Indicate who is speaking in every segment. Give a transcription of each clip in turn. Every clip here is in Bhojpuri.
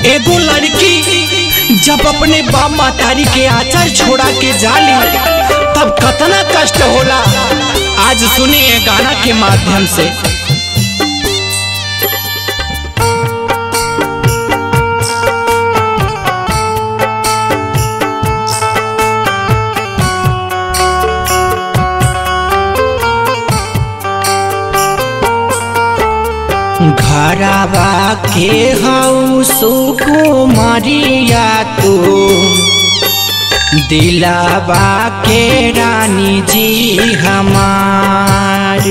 Speaker 1: एगो लड़की जब अपने बाप मातारी के आचार छोड़ा के जाली तब कतना कष्ट होला आज सुनिए गाना के माध्यम से घरवा के हऊ सुकुमरिया तू दिलावा के रानी जी हमार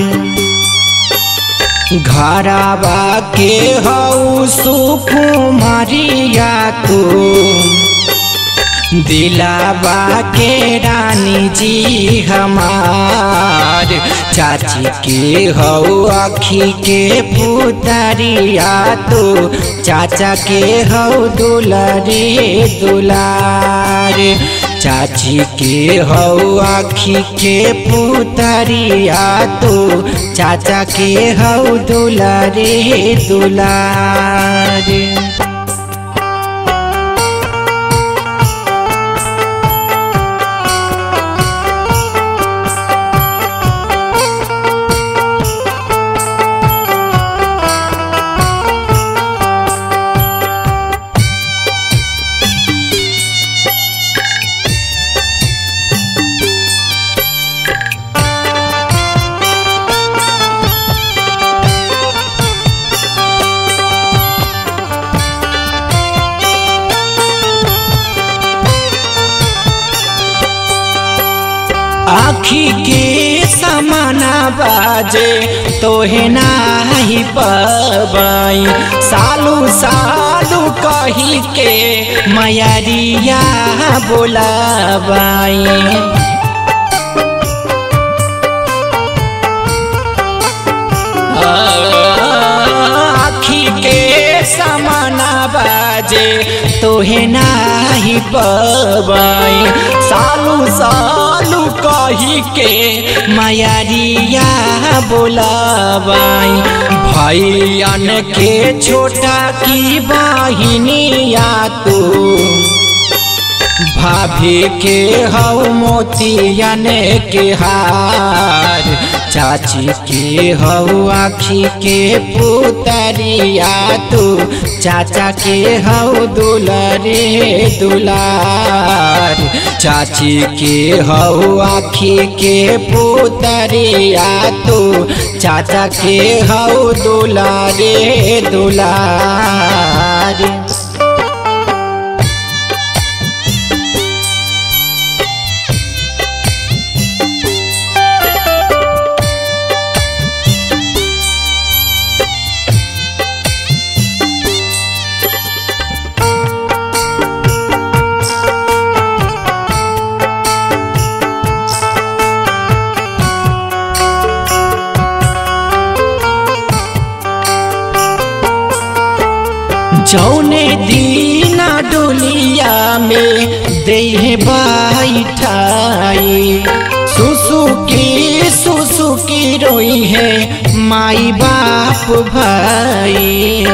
Speaker 1: घरवा के हऊ सुकुमरिया तू दिलावा के रानी जी हमार चाची के हऊ अखी के पुतरिया तू चाचा के हऊ दुलरे दुलार चाची के हऊ आखी के पुतरिया तू चाचा के हऊ दुलरे दुलार आखी के समाना बाजे तोहे नाही पबाई सालू सालू कही के मयरिया बोलाबाई आखी के समाना बाजे तोहे नाही पबाई सालू सालू कही के मयरिया बोलाबाई भैयन के छोटा की बहिनिया तू भाभी के हऊ मोतियन के हार चाची के हऊ आखी के पुतरिया तू चाचा के हऊ दुलरे दुलार चाची के हऊ आखी के पुतरिया तू चाचा के हऊ दुलारे दुलार जौने दीना डोलिया में देह बैठाई सुसु की सुसु की रोई है माई बाप भाई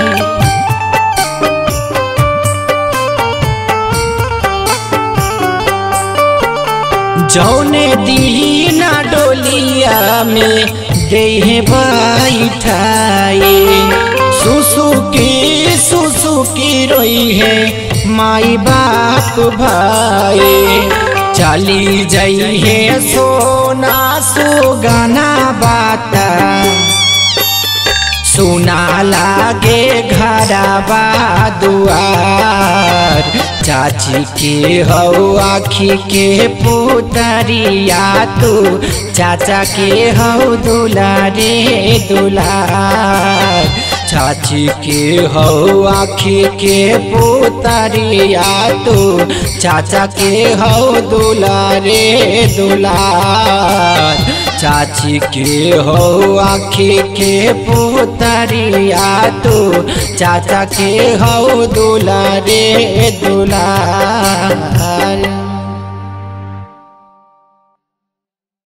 Speaker 1: जौने दीना डोलिया में देह बैठाई सुसु की सुसु की रोई है माई बाप भाई चली जाई है सोना सुगाना बाता सुना लागे घरबा दुआर चाची के हऊ आखी के पुतरिया तू चाचा के हऊ दुलारे दुलार चाची के हऊ आखी के पुतरिया तू चाचा के हऊ दुलारे दुलार चाची के हो आखी के पुतरिया तू चाचा के हो दुलारे दुलार